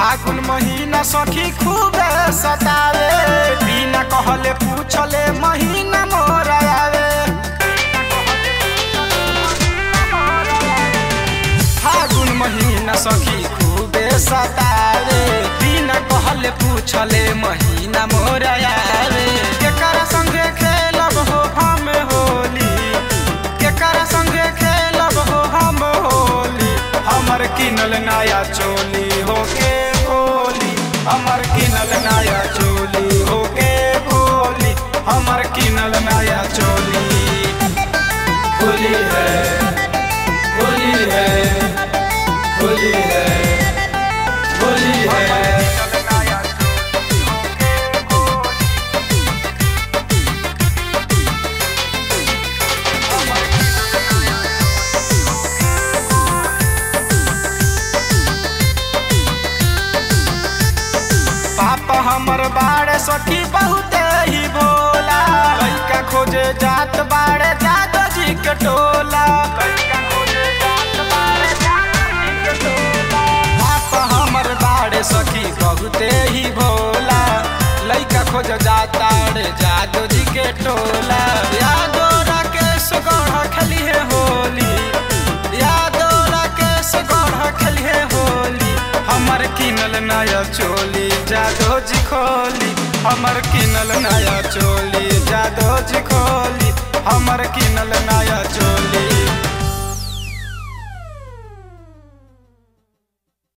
फागुन महीना सखी खूब सतावे बिना कहले पूछले महीना मोर आवे फागुन महीना सखी खूबे सतावे बिना कहले पूछले महीना मोर आवे केकर संगे खेलब हो हम होली केकर संगे खेलब हो हम होली हमर किनल नया चोली होके होली हमर किनल नया चोली होके होली हमर किनल नया चोली होली है होली है होली है होली है पापा हमर बाड़े सखी बहुत ही भोला लइका खोजे जात बाड़े जादो जी के टोला पापा हमर बाड़े सखी बहुत ही भोला लइका खोज जाता रे जादो जी के टोला यादो राकेश गढ़ खेली है होली यादो राकेश गढ़ खेली है होली हमर किनल नया चोली जादो जी खोली हमर किनल नया चोली जादो जी खोली हमर किनल नया चोली